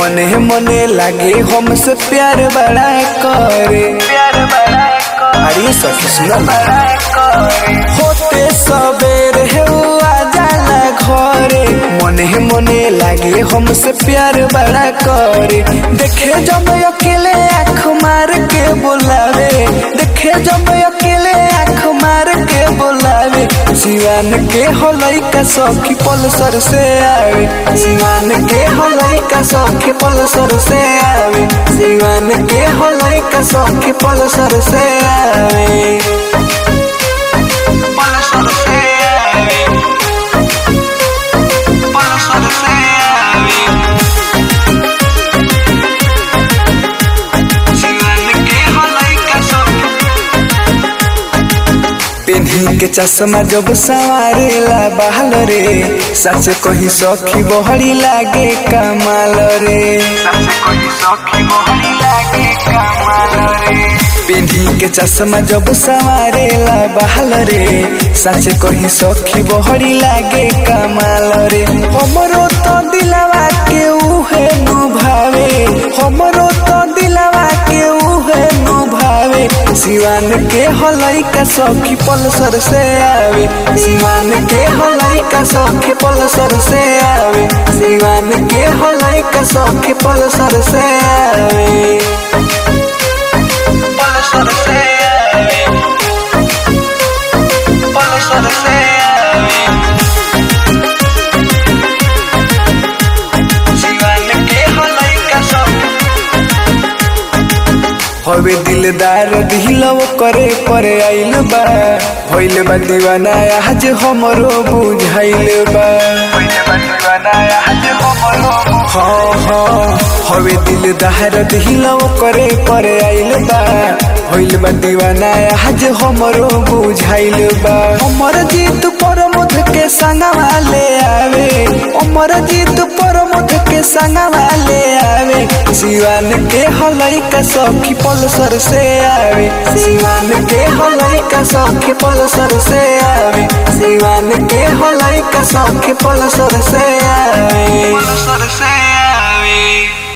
मने मने लागे हमसे प्यार बड़ा करे प्यार बड़ा अरे सखी सुना ना होते सबेर है वो आ जाला घरे मने मने लागे हमसे प्यार बड़ा करे देखे जब अकेले आँख मार के बुलावे देखे जब अकेले आँख मार के बुलावे जीवन के होलई का सखी पलसर से आवे जीवन के होलई का सखी पलसर से आवे जीवन के होलई का सखी पलसर से आवे पलसर से आवे पलसर से आवे जीवन के होलई का सखी पेन्ही के चश्मा जब सवारेला बहाल रे सच कही सखी बहरी लागे कमाल रे सच कही सखी बहरी लागे कमाल रे पेन्ही के चश्मा जब सवारेला बहाल रे सच कही सखी बहरी लागे कमाल रे हमरो तो दिलवा के उहे नु भावे हमरो तो दिलवा के उहे नु भावे सिवान के हलई का सखी पलसर से आवे सिवान के हलई का सखी पलसर से आवे सिवान के हलई का सखी पलसर से आवे पलसर से आवे पलसर से आवे सिवान के हलई का सखी हवे दिलदार दिलव करे परे आइल बा भइल बा दीवाना आज हमरो बुझाइल बा हाँ हाँ हवे दिलदार दिलव करे परे आइल बा भइल बा दीवाना आज हमरो बुझाइल बा हमर जीत परमोध के संगवा ले आवे हमर जीत परमोध के संगवा ले आवे जीवन के हलई का सखी पलसर से आवे जीवन के हलई का सखी पलसर से आवे जीवन के हलई का सखी पलसर से आवे पलसर से आवे